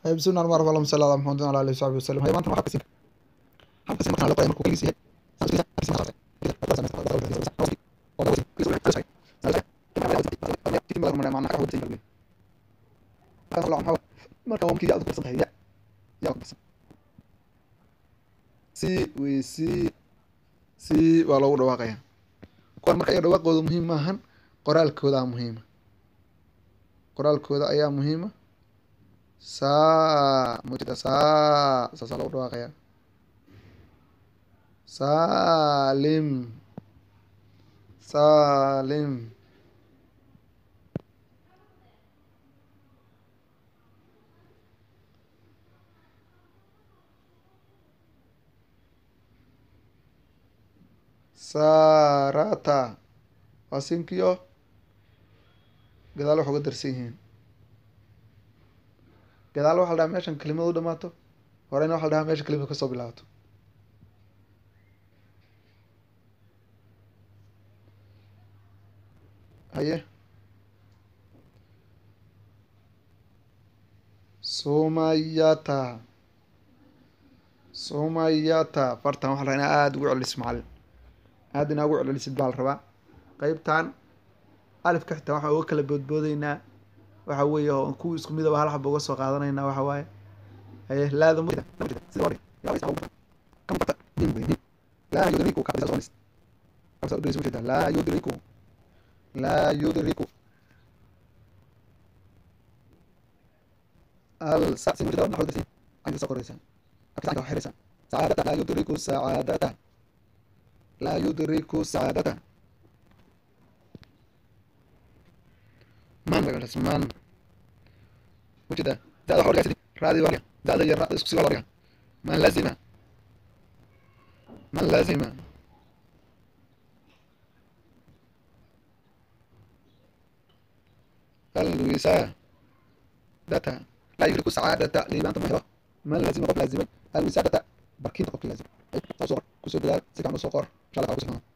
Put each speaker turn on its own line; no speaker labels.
بسم الله الرحمن الرحيم اللهم صل على محمد وعلى اله وصحبه وسلم هي maanta waxaa kasi halkaasi markaan la qoray markuu kaliis yahay marka waa markii aad ku qarsan tahay ya yaa ku qarsan si wey si si waa loogu dhawaaqaya kuwan marka iyaga dhawaaqooda muhiim maahan qoraalkooda muhiima qoraalkooda ayaa muhiima saa mujida saa saasaa lagu dhawaaqaya salim salim sarata waa sinkiyo gadaal wax uga darsan yihiin gadaal waxa la dhahaa meeshan kelimad u dhamaato horeyna waxa la dhahaa meesha kelimad kasoo bilaabato haye sumayata sumayata fartan waxa la rabaa inaa aada ugu celisid macalin aada inaa ugu celcelisid baa la rabaa qeybtan alifka xitaa waxaan uga kala boodboodeynaa waxa weeye oo kuwa isku midaba hal xaba uga soo qaadanaynaa waxa waaye haye laada laa yudriku laa yudriku laa yudriku al sa si mujida naxo darsi ayuu soo qoraysaa aksanka wax xiraysaa sacaadata laa yudriku sacaadata laa yudriku sacaadata man bagaas man mujida dada waxa dhigay raadi waa dada iyo raadi isku sii waa dhigaa man lazima man lazima الوسادة لا يدرك السعادة لمن تمهره من لازم قبل لازم الوسادة بركين قبل لازم صور كسر دلال سكان صقر شاء الله